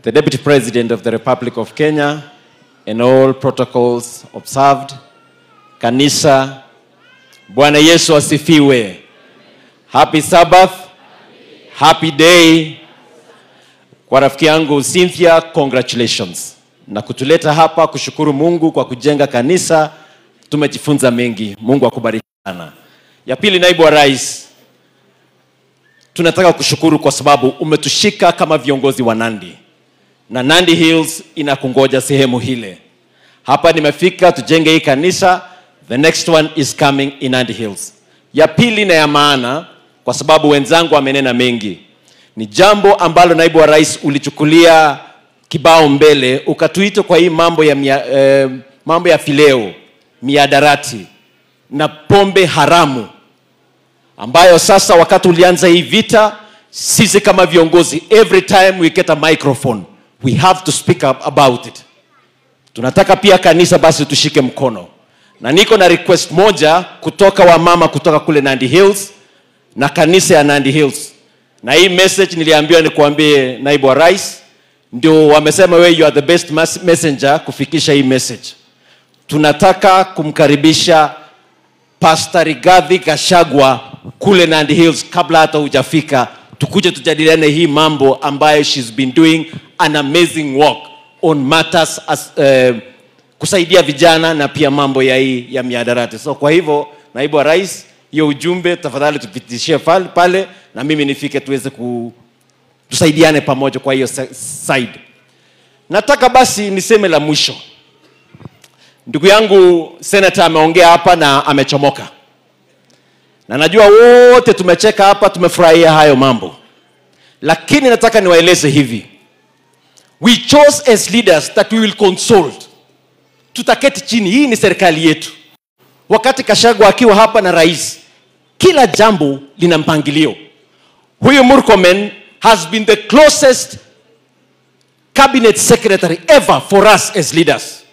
the Deputy President of the Republic of Kenya, and all protocols observed. Kanisa, Bwana Yesu asifiwe. Happy Sabbath, happy day. Kwa rafiki yangu Cynthia, congratulations na kutuleta hapa kushukuru Mungu kwa kujenga kanisa. Tumejifunza mengi. Mungu akubariki sana. Ya pili, naibu wa rais, tunataka kushukuru kwa sababu umetushika kama viongozi wa Nandi na Nandi Hills inakungoja sehemu hile. Hapa nimefika tujenge hii kanisa, the next one is coming in Nandi Hills. Ya pili na ya maana, kwa sababu wenzangu wamenena mengi, ni jambo ambalo naibu wa rais ulichukulia kibao mbele, ukatuita kwa hii mambo ya mia, eh, mambo ya fileo, miadarati na pombe haramu ambayo sasa wakati ulianza hii vita, sisi kama viongozi, every time we get a microphone we have to speak up about it. Tunataka pia kanisa basi tushike mkono, na niko na request moja kutoka wamama kutoka kule Nandi Hills na kanisa ya Nandi Hills, na hii message niliambiwa nikuambie naibu wa rais, ndio wamesema wewe you are the best mas- messenger kufikisha hii message. Tunataka kumkaribisha Pastor Rigathi Gachagua kule Nandi Hills kabla hata hujafika, tukuje tujadiliane hii mambo ambayo she's been doing an amazing work on matters as, uh, kusaidia vijana na pia mambo ya hii ya miadarati. So kwa hivyo, naibu wa rais, hiyo ujumbe tafadhali tupitishie pale, pale na mimi nifike tuweze ku tusaidiane pamoja kwa hiyo se- side. Nataka basi niseme la mwisho. Ndugu yangu senator ameongea hapa na amechomoka, na najua wote tumecheka hapa, tumefurahia hayo mambo, lakini nataka niwaeleze hivi, we chose as leaders that we will consult. Tutaketi chini, hii ni serikali yetu. Wakati Kashagwa akiwa hapa na rais, kila jambo lina mpangilio. Huyu Murkomen has been the closest cabinet secretary ever for us as leaders